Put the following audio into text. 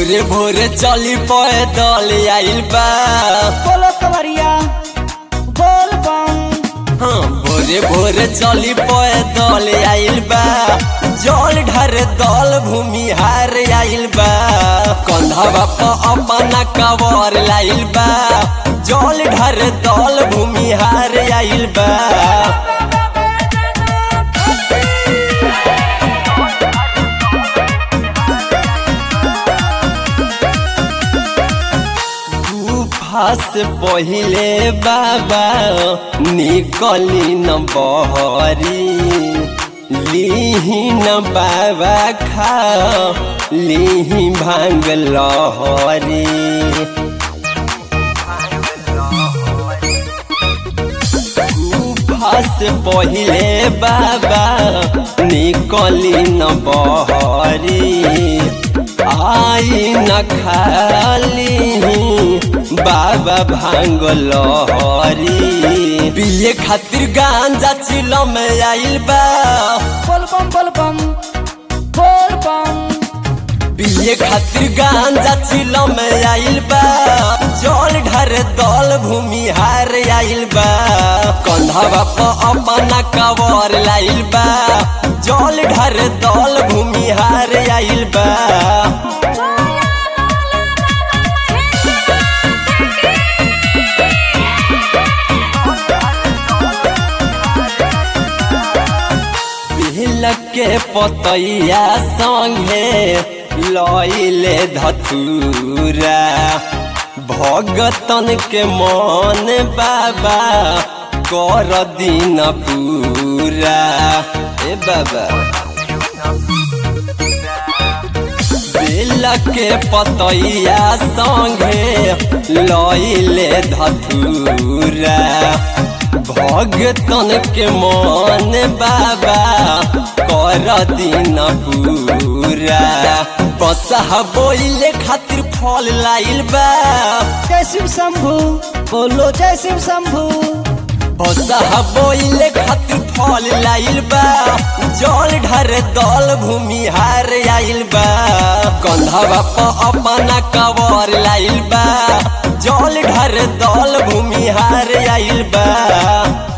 भोरे भोरे चली पैदल आइल बा बोलो कवरिया बोल बम हाँ भोरे भोरे चली पैदल आइल बा जल ढर दल भूमिहार आइल बा कंधवा प अपना कवर लाइल बा जल ढर दल भूमिहार आइल बा गुफा से पहिले बाबा निकली न बहरी लीही न बाबा खा लीही भांग लहरी गुफा से पहिले बाबा निकली न बहरी आई न खाली बाबा भांग लहरी पिए खातिर गांजा चिलो में आइल बा बोल बम बोल बम बोल बम पिए खातिर गांजा चिलो में आइल बा जल ढर दल भूमिहार आइल बा कंधवा प अपना कवर लाइल बा जल ढर दल भूमिहार आइल बा बिहलक के पतैया संगे लइले धतूरा भगतन के मन बाबा कर दिन पूरा ए बाबा बेला के पतैया संगे लइले धतूरा भगतन के मन बाबा कर दिन पूरा बसहा बोइले खातिर फल लाइल बा जय शिव शंभु बोलो जय शिव शंभु बसहा बोइले खातिर फल लाइल बा जल ढर दल भूमिहार आइल बा कंधवा प अपना कवर लाइल बा जल ढर दल भूमिहार आइल बा